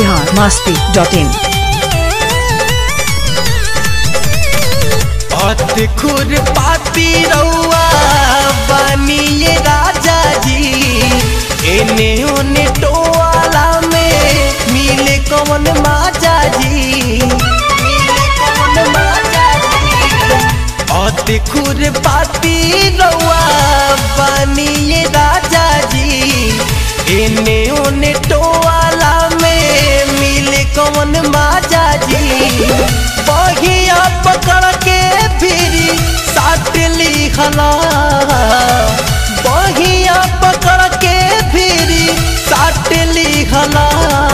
Bihar Masti dot in अत खुर पाती रउआ बनिए राजा जी एने ओने टोवाला में मिले कौन माजा जी मिले कौन माजा जी अत खुर पाती रउआ बनिए राजा जी एने ओने टोवाला में मिले कौन माजा जी बहिया पकड़ के फिरी साट लिखला बहिया पकड़ के फिरी साट लिखला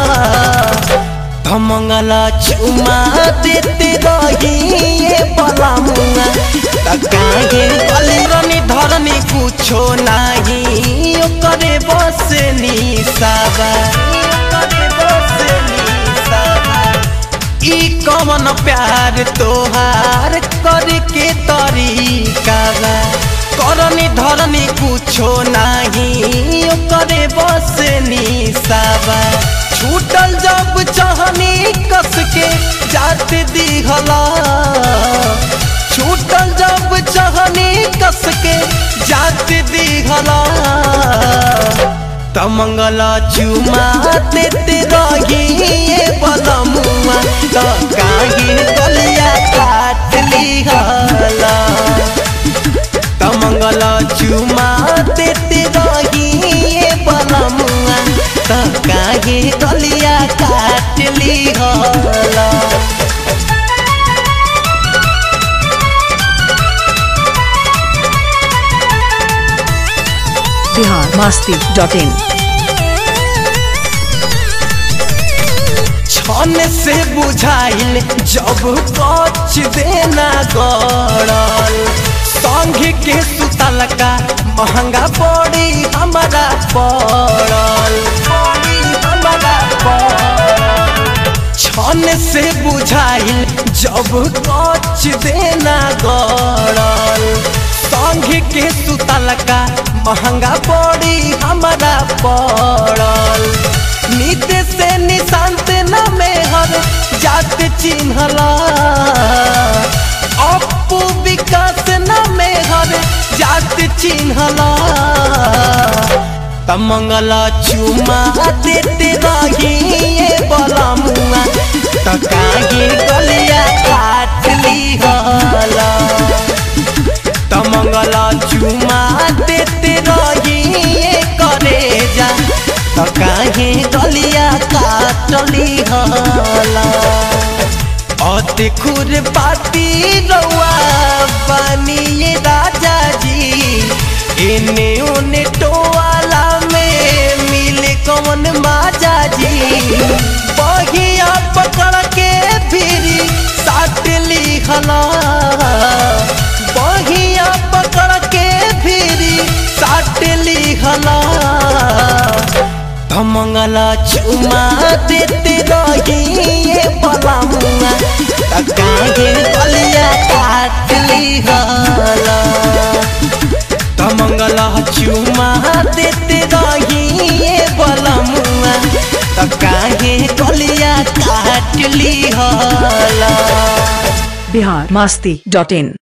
धमंगला चुमा देते रहिए बला मुआ तकाहे गलिरनी धरनी कुछो नाही ओकरे बस निसाबा ओकरे बस निसाबा ई कमन प्यार तोहार करके तरीका बा करनी धरनी कुछो नाही ओकरे बस निसाबा छूटल जब चहनी कस के जात दिहला छूटल जब चहनी कस के जात दिहला तमंगला चुमा देते रहिए बलमुआ तो काहे गलिया काट लिहला तमंगला चुमा देते रहिए बलमुआ तो काहे गलिया काट लिहला बिहार मस्ती डॉट इन छन से बुझाइल जब कच देना गड़ल संघ के सुतल का महंगा पड़ी हमारा पड़ल पड़ी हमारा पड़ल छन से बुझाइल जब कच देना गड़ल संघ के सुतल का महंगा पड़ी हमारा पड़ल नित से निशांत न में हर जात चिन्हला अपू विकास न में हर जात चिन्हला तमंगला चुमा देते रहिए बला मुआ त काहे गलिया काट लिहला तमंगला चुमा देते रहिए करे जा त काहे गलिया काटली हला अति खुर पाती रउआ बनिए राजा जी एने ओने टोवाला में मिले कौन माजा जी बहिया पकड़ के फिरी साट लिखला बहिया पकड़ के फिरी साट लिखला धमंगला चुमा देते रहिए बला मुआ काहे गलिया काट लिहला धमंगला चुमा देते रहिए बला मुआ काहे गलिया काट लिहला बिहार मस्ती डॉट इन